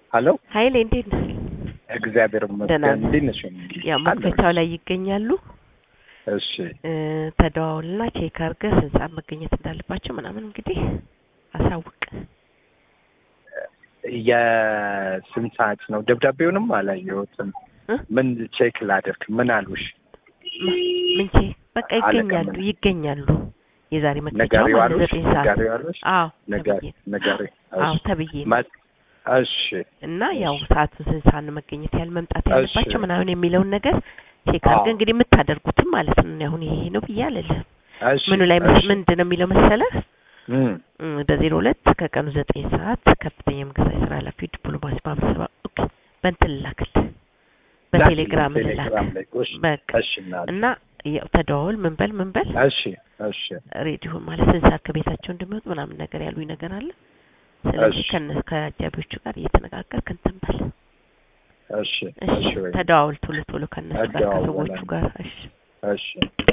ሀሎ ሀይሌ እንዴት ነህ? እግዚአብሔር ደህና ይመስገን። ነህ? እንዴት ነሽ? ያው መክፈቻው ላይ ይገኛሉ። እሺ እ ተደዋውልና ቼክ አድርገህ ስንት ሰዓት መገኘት እንዳለባቸው ምናምን እንግዲህ አሳውቅ። የስንት ሰዓት ነው? ደብዳቤውንም አላየሁትም። እ? ምን ቼክ ላደርግ? ምን አሉሽ? ም- ምን ቼክ በቃ ይገኛሉ አለቀ ምን? ይገኛሉ። የዛሬ መክፈቻው ነጋሪው ማለት አሉሽ? ዘጠኝ ሰዓት ነጋሪው አሉሽ? አዎ ነጋሪ ተብዬ ነጋሪ አዎ እሺ ተብዬ ነው። መ- እሺ እና ያው እሺ። ሰዓቱን ስንት ሰዓት ነው መገኘት ያህል መምጣት እሺ። ያለባቸው ምናምን የሚለውን ነገር ቼክ አዎ። አድርገህ እንግዲህ የምታደርጉትም ማለት ነው። እኔ አሁን ይሄ ነው ብዬ አልልህም። እሺ ምኑ ላይ እሺ። ምንድን ነው የሚለው መሰለህ እም፣ እም፣ በዜሮ ሁለት ከቀኑ ዘጠኝ ሰዓት ከፍተኛ መንግስታዊ ስራ ኃላፊ ዲፕሎማሲ ማህበረሰብ ኦኬ፣ በእንትን ልላክልህ በቴሌግራም ላኪልኝ፣ ልላክ ቴሌግራም ላይ እሺ። በቃ እሺ እናቴ። እና ያው ተደዋወል ምን በል ምን በል እሺ እሺ ሬዲዮን ማለት ስንት ሰዓት ከቤታቸው እንደሚወጡ ምናምን ነገር ያሉኝ ነገር አለ። ስለዚህ እሺ። ከነ ከአጃቢዎቹ ጋር እየተነጋገርክ እንትን በል እሺ እሺ። እሺ ወይ ተደዋወል ቶሎ ቶሎ ከነሱ ጋር ከሰዎቹ እደዋወላለሁ። ጋር እሺ። እሺ